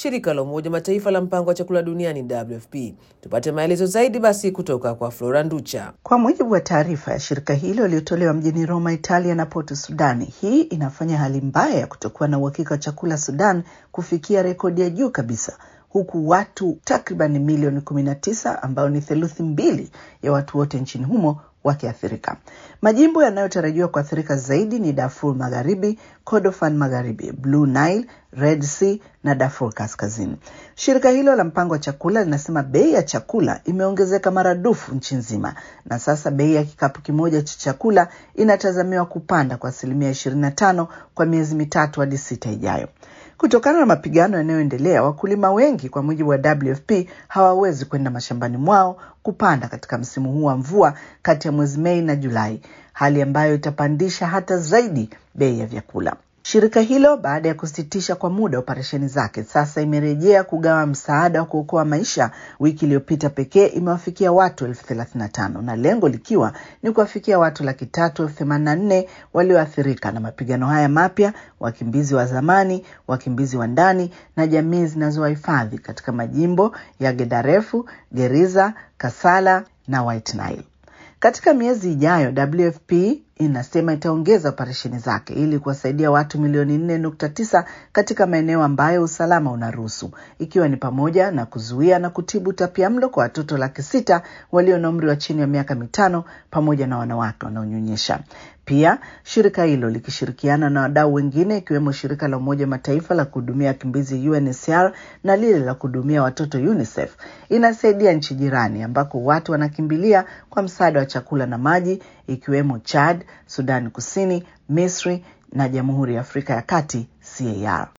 shirika la Umoja Mataifa la mpango wa chakula duniani WFP. Tupate maelezo zaidi basi kutoka kwa Flora Nducha. Kwa mujibu wa taarifa ya shirika hilo iliyotolewa mjini Roma, Italia na Porto Sudani, hii inafanya hali mbaya ya kutokuwa na uhakika wa chakula Sudan kufikia rekodi ya juu kabisa huku watu takriban milioni 19 ambao ni theluthi mbili ya watu wote nchini humo wakiathirika. Majimbo yanayotarajiwa kuathirika zaidi ni Darfur Magharibi, Kordofan Magharibi, Blue Nile, Red Sea na Darfur Kaskazini. Shirika hilo la mpango wa chakula linasema bei ya chakula imeongezeka maradufu nchi nzima, na sasa bei ya kikapu kimoja cha chakula inatazamiwa kupanda kwa asilimia 25 kwa miezi mitatu hadi sita ijayo. Kutokana na mapigano yanayoendelea, wakulima wengi, kwa mujibu wa WFP, hawawezi kwenda mashambani mwao kupanda katika msimu huu wa mvua kati ya mwezi Mei na Julai, hali ambayo itapandisha hata zaidi bei ya vyakula. Shirika hilo baada ya kusitisha kwa muda operesheni zake, sasa imerejea kugawa msaada wa kuokoa maisha. Wiki iliyopita pekee imewafikia watu elfu thelathini na tano na lengo likiwa ni kuwafikia watu laki tatu elfu themanini na nne walioathirika na mapigano haya mapya, wakimbizi wa zamani, wakimbizi wa ndani na jamii zinazowahifadhi katika majimbo ya Gedarefu, Geriza, Kasala na White Nile. Katika miezi ijayo WFP inasema itaongeza operesheni zake ili kuwasaidia watu milioni nne nukta tisa katika maeneo ambayo usalama unaruhusu ikiwa ni pamoja na kuzuia na kutibu utapiamlo kwa watoto laki sita walio na umri wa chini ya miaka mitano pamoja na wanawake wanaonyonyesha. Pia shirika hilo likishirikiana na wadau wengine ikiwemo shirika la Umoja Mataifa la kuhudumia wakimbizi UNHCR na lile la kuhudumia watoto UNICEF inasaidia nchi jirani ambako watu wanakimbilia kwa msaada wa chakula na maji ikiwemo Chad, Sudani Kusini, Misri na Jamhuri ya Afrika ya Kati CAR.